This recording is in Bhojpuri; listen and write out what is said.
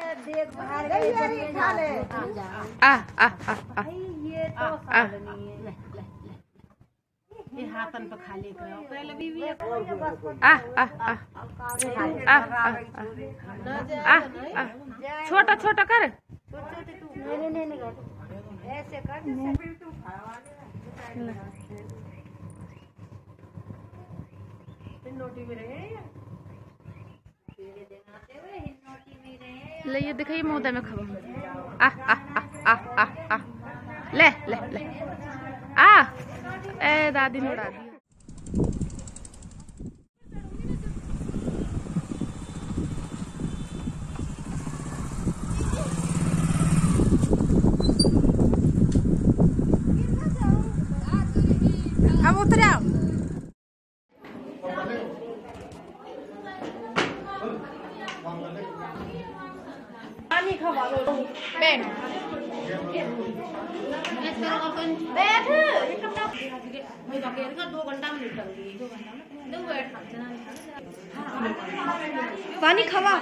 देख बाहर गई खा ले आ आ आ आ ये तो आ सालनी है ये हाथन पे खाली करे ओकरा ले बीवी आ आ आ आ आ आ आ छोटा छोटा कर नहीं नहीं नहीं ऐसे कर नोटी में रहे ले ये दिखाइए मोदा में खबा आ आ आ आ आ आ ले ले ले आ ए दादी ने उड़ा दिया अब उतर आओ पानी खवा दो बैठ बैठ मैं बकेर का दो घंटा में निकल गई दो घंटा में दो बैठ पानी खवा